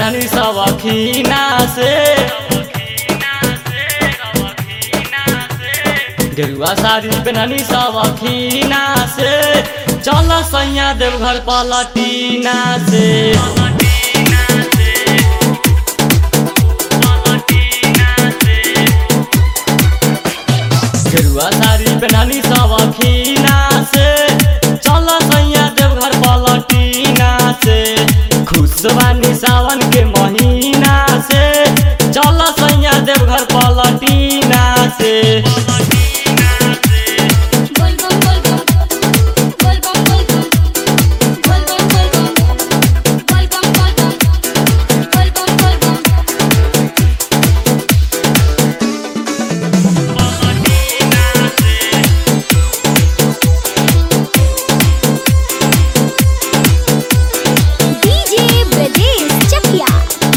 पेन्हनी सवखीना से गेरुआ साड़ी पेन्हनी सवखीना से चल सैया देवघर पलटीना से गेरुआ साड़ी पेन्हनी सवखीना से चल सैया देवघर पलटीना से खुश बानी सावन के महीना से चल सैया देवघर पलटीना से बोल बम बोल बम बोल बम बोल बम बोल बम बोल बम बोल बम बोल बम बोल बम बोल बम डीजे ब्रजेश चकिया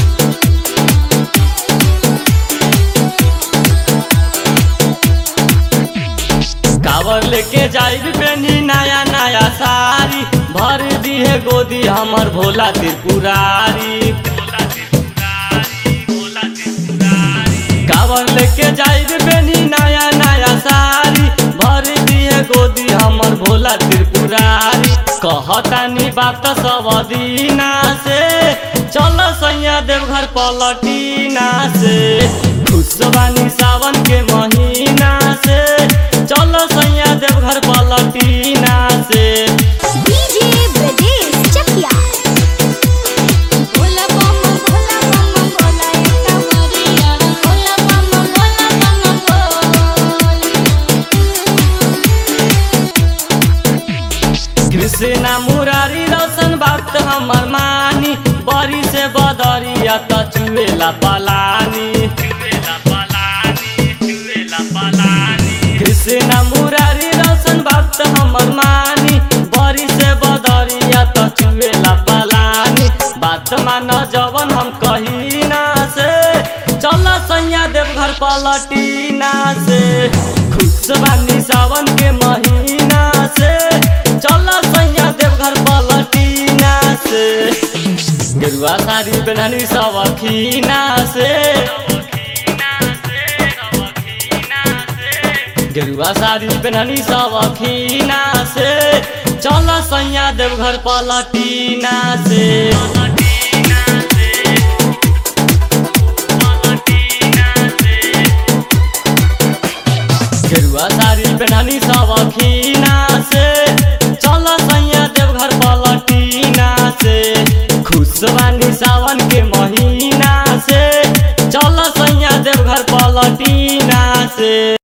कावर लेके जाइब पेनी नया नया साड़ी भर दिहे गोदी हमर भोला त्रिपुरारी कावर लेके जाइब पेनी नया नया साड़ी भर दिहे गोदी हमर भोला त्रिपुरारी कहतानी बात सब दीना से चल सैया देवघर पलटीना से खुश बानी सावन के महीना से चल सैया देवघर पलटीना से डीजे ब्रजेश चकिया भोला बम भोला बम भोला एकटा मरिया भोला बम भोला बम बोल कृष्णा मुरारी रोशन बात हमर मानी बरी से बदरिया त चुएला पलानी कृष्णा मुरारी रोशन बात हमर मानी बरी से बदरिया त चुएला पलानी बात मान जवन हम कहीना से चल सैया देवघर पलटीना से खुश बानी सावन के महीना से चल सैया देवघर पलटीना से गेरुआ साड़ी पेन्हनी सवखीना से गेरुआ साड़ी पेन्हनी सवखीना से चल सैया देवघर पलटीना से गेरुआ साड़ी पेन्हनी सवखीना से चल सैया देवघर पलटीना से खुश बानी सावन के महीना से चल सैया देवघर पलटीना से